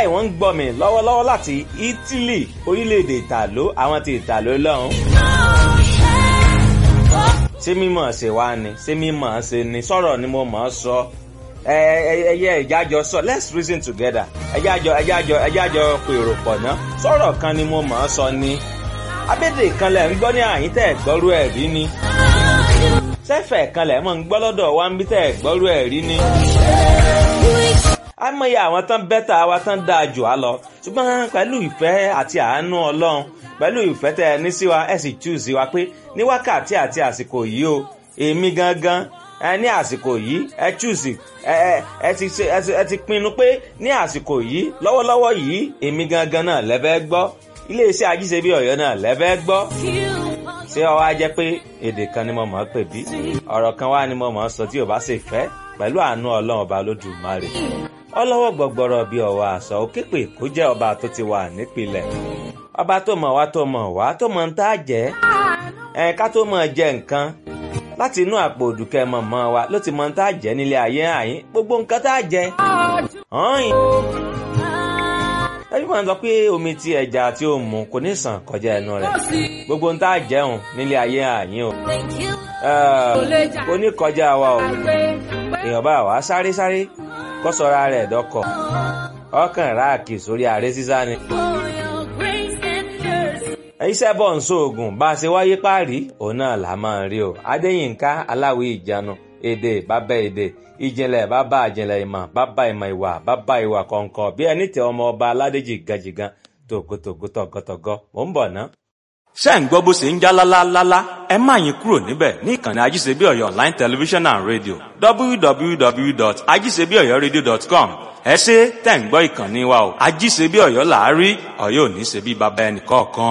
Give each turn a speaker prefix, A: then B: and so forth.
A: wàláì wọ́n ń gbọ́ mi lọ́wọ́lọ́wọ́ láti Italy orílẹ̀-èdè ìtàló àwọn ti ìtàló lọ́hùn. ṣé mímọ̀ ṣe wá ni ṣé mímọ̀ ṣe ni sọ̀rọ̀ ni mo mọ̀ ọ́ sọ ẹyẹ ìjájọ sọ let's reason together ẹjájọ ẹjájọ ẹjájọ pèrò pọ̀ ná sọ̀rọ̀ kan ni mo mọ̀ ọ́ sọ ni abédè kan lẹ̀ ń gbọ́ ní àyín tẹ̀ gbọ́rú ẹ̀ rí ni sẹ́fẹ̀ kan lẹ̀ mọ̀ ń gbọ́ lọ́dọ̀ wa ń bí tẹ̀ gbọ́rú ẹ̀ rí ni àmọye àwọn tán bẹ́tà wa tán dáa jù á lọ ṣùgbọ́n pẹ̀lú ìfẹ́ àti àánú ọlọ́run pẹ̀lú ìfẹ́ tẹ ẹ ní sí wa ẹ sì choose wa pé ní wákàtí àti àsìkò yìí o èmi gangan ẹ ní àsìkò yìí ẹ choose ẹ ẹ ti ṣe ẹ ti pinnu pé ní àsìkò yìí lọ́wọ́lọ́wọ́ yìí èmi gangan náà lẹ́fẹ́ gbọ́ iléeṣẹ́ ajíṣebí ọ̀yọ́ náà lẹ́fẹ́ gbọ́ ṣé ó wá jẹ́ pé èdè kan ni mo mọ̀ ọ́ pè bí ọ̀rọ̀ kan wá ni mo mọ̀ ọ́ sọ tí ò bá ṣe fẹ́ pẹ̀lú àánú ọlọ́run ọba lódùmarè ọlọ́wọ́ gbọ̀gbọ̀rọ̀ bíi ọ̀wà àṣà òkèpè kó jẹ́ ọba tó ti wà nípìnlẹ̀ ọba tó mọ̀ wá tó mọ̀ wá tó mọ̀ ń tá jẹ́ ẹ̀ ká tó mọ̀ jẹ nǹkan láti inú àpò òdùkẹ́ mọ̀mọ́ wa ló ti mọ̀ ń tá jẹ́ nílé ayé àyín gbogbo nǹkan tá jẹ́ ọ̀hìn. ẹbí kan sọ pé omi tí ẹja tí ó mu kò ní sàn kọjá ẹnu rẹ̀ gbogbo ń tá jẹun nílé ayé àyín o kò ní kọjá wa o èèyàn bá wa sáré sáré kọ́ sọ́ra rẹ̀ dọ́kọ̀ ọkàn ráàkì sórí ààrẹ sísá ni. iṣẹ́ bọ̀ ń sóògùn bá a ṣe wáyé páàrí òun náà là máa rí o adéyínká aláwí ìjánu èdè bàbá èdè ìjìnlẹ̀ bàbá ìjìnlẹ̀ ìmọ̀ bàbá ìmọ̀ ìwà bàbá ìwà kọ̀ọ̀kan bí ẹni tẹ ọmọ ọba aládéjì gàjìgàn tògótògó tọ̀gọ́tọ̀gọ́ mò ń bọ̀ ná.
B: ṣé ń gbọ́ bó ṣe ń já lálálálá ẹ má yín kúrò níbẹ̀ ní ìkànnì ajíṣebí ọ̀yọ́ online television and radio www.ajíṣebíọ̀yọ́radio.com ẹ ṣe tẹ̀ ń gbọ́ ìkànnì wa o ajíṣebí ọ̀yọ́ làárí ọ̀yọ́ ò ní ṣe bí baba ẹnì kọ̀ọ̀kan.